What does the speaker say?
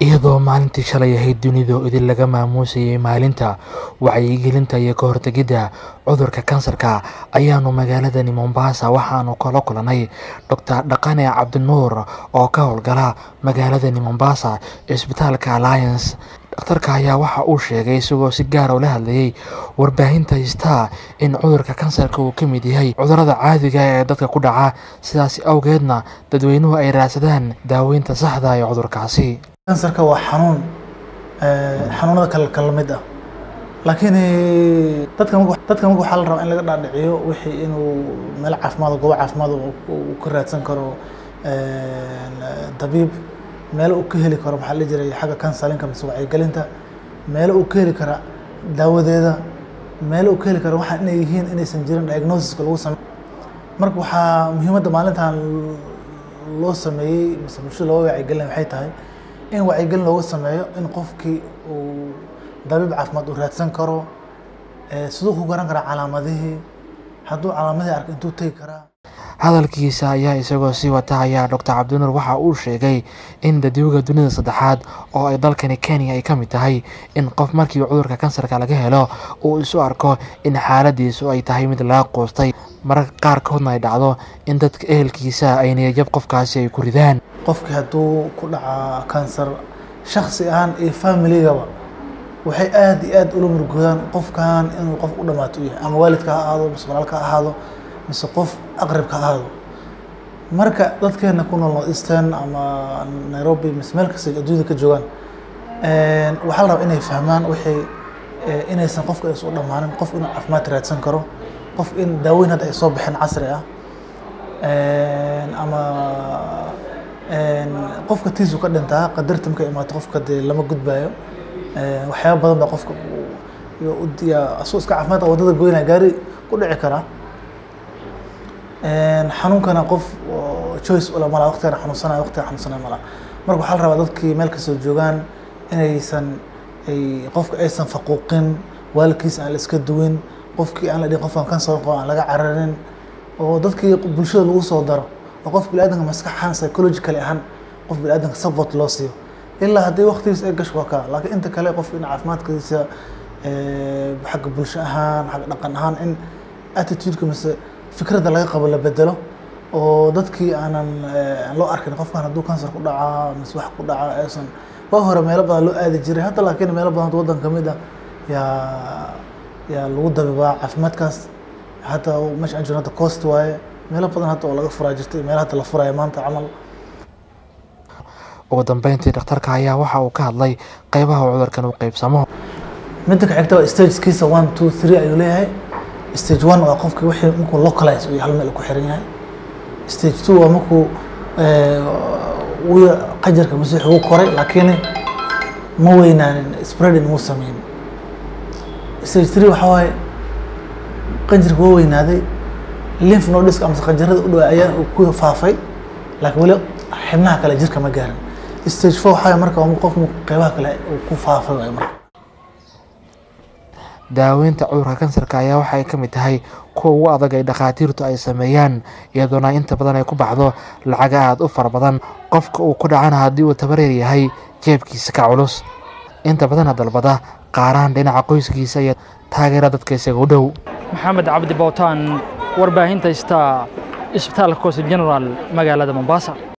iyadoo maalintii shalay ahayd dunida idin laga maamuusayay maalinta wacyigelinta iyo ka hortegidda cudurka kansarka ayaanu magaaladani mombasa waxaanu kala kulanay doctor dhaqane cabdinuur oo ka howlgala magaaladani mombasa cisbitaalka alliance dhakhtarka ayaa waxa uu sheegay isagoo si gaara ula hadlayay warbaahinta haystaa in cudurka kansarka uu ka mid yahay cudurada caadiga ee dadka ku dhaca sidaas awgeedna dadweynuhu ay raadsadaan daaweynta saxda ee cudurkaasi kansarka waa xanuun xanuunada kale kala mid ah laakiin dadka marka dadka marka waxaa la rabaa in laga dhaadhiciyo wixii inuu meel caafimaad goobo caafimaad uu ka raadsan karo dabiib meelo uu ka heli karo maxaa la jiray xagga kansalinka mise wacyigelinta meelo uu ka heli kara daawadeeda meelo uu ka heli kara waxaa inay yihiin inaysan jirin diagnosiska lagu samey marka waxaa muhiimadda maalintan loo sameeyey mise bulshada looga wacyigelinaya waxay tahay in wacyigelin looga sameeyo in qofkii uu dabiib caafimaad uu raadsan karo siduu ku garan karaa calaamadihii hadduu calaamadihii arka intuu tegi karaa hadalkiisa ayaa isagoo sii wata ayaa doctor cabdinuur waxa uu sheegay in dadwga dunida saddexaad oo ay dalkani kenya ay ka mid tahay in qof markii cudurka kansarka laga helo uu isu arko in xaaladiisu ay tahay mid laga quustay mararka qaarkoodna ay dhacdo in dadka ehelkiisa ay niyajab qofkaasi ay ku ridaan qofkii hadduu ku dhaca kansar shaksi ahaan iyo familigaba waxay aada iyo aada ula murgoodaan qofkan inuu qof u dhamaato u yahay ama waalidka ha ahaado mise walaalka ha ahaado mise qof aqribka ha ahaado marka dadkeena ku nool northeastern ama nairobi mise meel kasta adduunyada ka joogaan waxaa la rabaa inay fahmaan waxay inaysan qofka aysan u dhammaanin qof inuu caafimaad raadsan karo qof in daaweyn hadda ay soo baxeen casri ah ama qofka tiisu ka dhintaa qadarta markay imaato qofka dee lama gudbaayo waxyaaba badan baa qofka asoo iska caafimaad wadada goynaya gaari ku dhici karaa xanuunkana qof choice ula malaa waqtigan xanuunsanaya waqtigan xanuunsanaya malaa marka waxaa la rabaa dadkii meel kastoo joogaan inaysan ay qofka aysan faquuqin waalidkiisa aan la iska duwin qofkii aan la dhihin qofkan kansar qabo aan laga cararin oo dadkii bulshada lagu soo daro oo qof biniaadamka maskax ahaan psychological ahaan qof biniaadamka support loo siiyo ilaa haddii waqtigiisa ay gasho waa kaa laakiin inta kale qof in caafimaadkiisa xagga bulsho ahaan xagga dhaqan ahaan in attitudeka mise fikradda laga qabo la bedelo oo dadkii aanan loo arkin qofkan hadduu kansar ku dhacaa mise wax ku dhaca aysan waa hore meelo badan loo aadi jiray hadda laakiin meelo badan waddan ka mid ah yaa yaa lagu dabibaa caafimaadkaas hadda meesha aan jirno hadda coast waaye meelo badan hadda oo laga furaa jirtay meelo hadda la furaya maanta camal ugu dambeyntii dhakhtarka ayaa waxa uu ka hadlay qeybaha uu cudurkan u qeybsamo midda ka xigta waa stagekiisa one two three ayuu leeyahay stage one waa qofkii wixii markuu localize uu hal meel ku xiran yahay stage two waa markuu wuu qajarka masiix ugu koray laakiin ma weynaanin spreading muu sameyn stage three waxaa waaye qanjirka waa weynaaday lymph nodiska amase qanjarada u dhawaa ayaa ku faafay laakiin weli xibnaha kale jirka ma gaarin stage four waxaa marka qof qeybaha kale uu ku faafay waay marka daaweynta cudurka kansarka ayaa waxay ka mid tahay kuwa ugu adag ay dhakhaatiirtu ay sameeyaan iyadoona inta badan ay ku baxdo lacaga aada u fara badan qofka uu ku dhacana haddii uu tabareer yahay jeebkiisa ka culus inta badana dalbada qaaraan dhinaca qoyskiisa iyo taageera dadka isaga u dhow maxamed cabdi bowtaan warbaahinta star isbitaalka coast general magaalada mombasa